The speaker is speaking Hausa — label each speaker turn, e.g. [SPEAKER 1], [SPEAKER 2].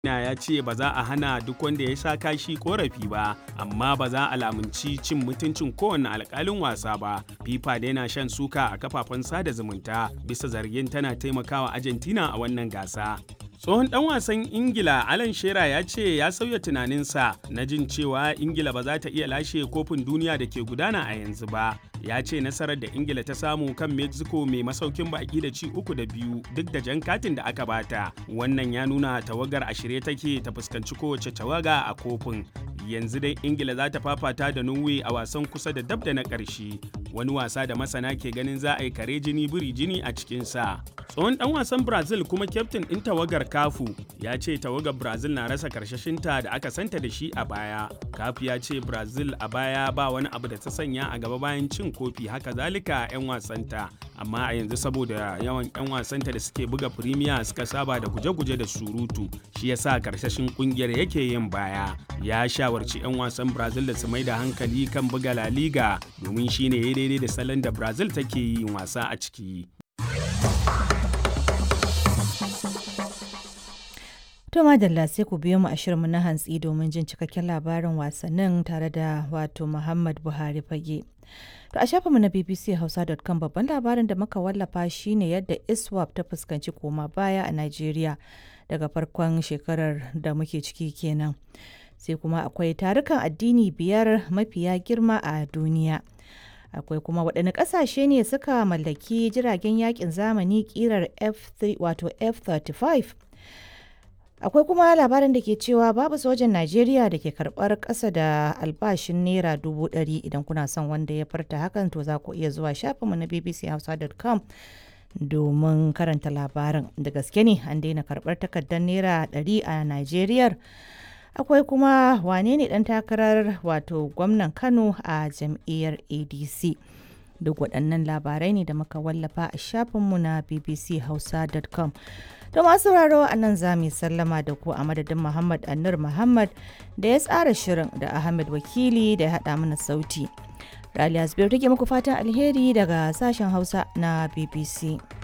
[SPEAKER 1] na ya ce ba za a hana duk wanda ya sha kashi korafi ba amma ba za a lamunci cin mutuncin kowane alkalin wasa ba fifa da yana shan suka a kafafen sada zumunta bisa zargin tana taimakawa argentina a wannan gasa tsohon dan wasan ingila alan shera ya ce ya sauya tunaninsa na jin cewa ingila ba za ta iya lashe kofin duniya da ke gudana a yanzu ba ya ce nasarar da ingila ta samu kan mexico mai masaukin baki da ci uku da biyu duk da jan katin da aka bata wannan ya nuna tawagar a shirye take ta fuskanci kowace tawaga a kofin yanzu dai ingila za ta fafata da norway a wasan kusa da dab da na ƙarshe wani wasa da masana ke ganin za a yi kare jini biri jini a cikinsa tsohon dan wasan brazil kuma kyaftin ɗin tawagar kafu ya ce tawagar brazil na rasa karshashinta da aka santa da shi a baya kafu ya ce brazil a baya ba wani abu da ta sanya a gaba bayan cin kofi haka zalika 'yan wasanta amma a yanzu saboda yawan 'yan wasanta da suke buga firimiya suka saba da guje-guje da surutu shi yasa karshashin kungiyar yake yin baya ya shawarci 'yan wasan brazil da su mai da hankali kan buga la liga domin shine ya daidai da salon da brazil take yin wasa a ciki
[SPEAKER 2] To madalla sai ku biyo mu a shirinmu na hantsi domin jin cikakken labarin wasannin tare da wato Muhammad Buhari fage. To a shafinmu na bbchausa.com babban labarin da muka wallafa shine yadda ISWAP ta fuskanci koma baya a Najeriya daga farkon shekarar da muke ciki kenan. Sai kuma akwai tarukan addini biyar mafiya girma a duniya. Akwai kuma waɗanne ƙasashe ne suka mallaki jiragen yakin zamani ƙirar F3 wato F35 akwai kuma labarin da ke cewa babu sojan najeriya da ke karbar kasa da albashin naira dubu ɗari idan kuna son wanda ya farta hakan to za ku iya zuwa shafinmu na bbchausa.com domin karanta labarin da gaske ne an daina karbar takardar naira ɗari a najeriya akwai kuma wane ne ɗan takarar wato gwamnan kano a jam'iyyar adc duk waɗannan labarai ne da muka wallafa a shafinmu na bbchausa.com To masu sauraro a nan za mu sallama da ku a madadin Muhammad Annur Muhammad da ya tsara shirin da Ahmed Wakili da ya haɗa mana sauti. Raliya Zubairu take muku fatan alheri daga sashen Hausa na BBC.